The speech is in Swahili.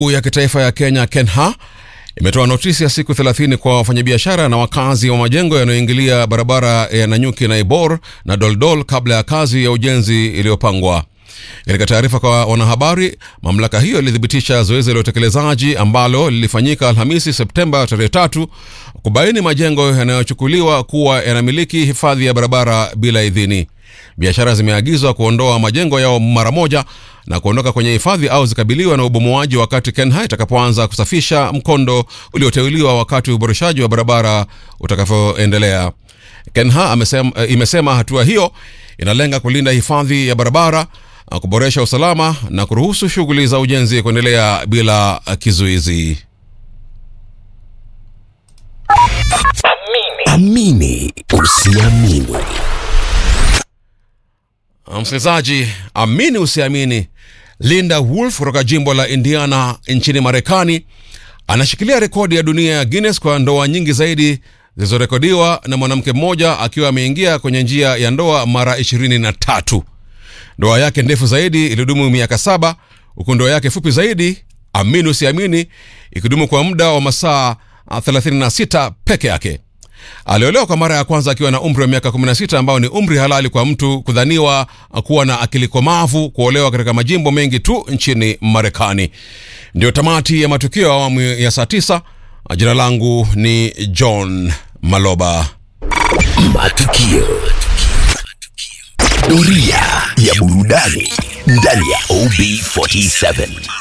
ya kitaifa ya Kenya KENHA imetoa notisi ya siku 30 kwa wafanyabiashara na wakazi wa majengo yanayoingilia barabara ya Nanyuki na Ibor na Doldol kabla ya kazi ya ujenzi iliyopangwa. Katika taarifa kwa wanahabari, mamlaka hiyo ilithibitisha zoezi la utekelezaji ambalo lilifanyika Alhamisi Septemba tarehe tatu kubaini majengo yanayochukuliwa kuwa yanamiliki hifadhi ya barabara bila idhini. Biashara zimeagizwa kuondoa majengo yao mara moja na kuondoka kwenye hifadhi au zikabiliwa na ubomoaji wakati KENHA itakapoanza kusafisha mkondo ulioteuliwa wakati uboreshaji wa barabara utakavyoendelea. KENHA amesema, imesema hatua hiyo inalenga kulinda hifadhi ya barabara, kuboresha usalama na kuruhusu shughuli za ujenzi kuendelea bila kizuizi. Amini usiamini. Msikilizaji, amini usiamini, Linda Woolf kutoka jimbo la Indiana nchini Marekani anashikilia rekodi ya dunia ya Guinness kwa ndoa nyingi zaidi zilizorekodiwa na mwanamke mmoja akiwa ameingia kwenye njia ya ndoa mara ishirini na tatu. Ndoa yake ndefu zaidi ilidumu miaka saba huku ndoa yake fupi zaidi, amini usiamini, ikidumu kwa muda wa masaa 36 peke yake. Aliolewa kwa mara ya kwanza akiwa na umri wa miaka 16 ambao ni umri halali kwa mtu kudhaniwa kuwa na akili komavu kuolewa katika majimbo mengi tu nchini Marekani. Ndio tamati ya matukio ya awamu ya saa 9. Jina langu ni John Maloba. Matukio. Doria ya burudani ndani ya OB47.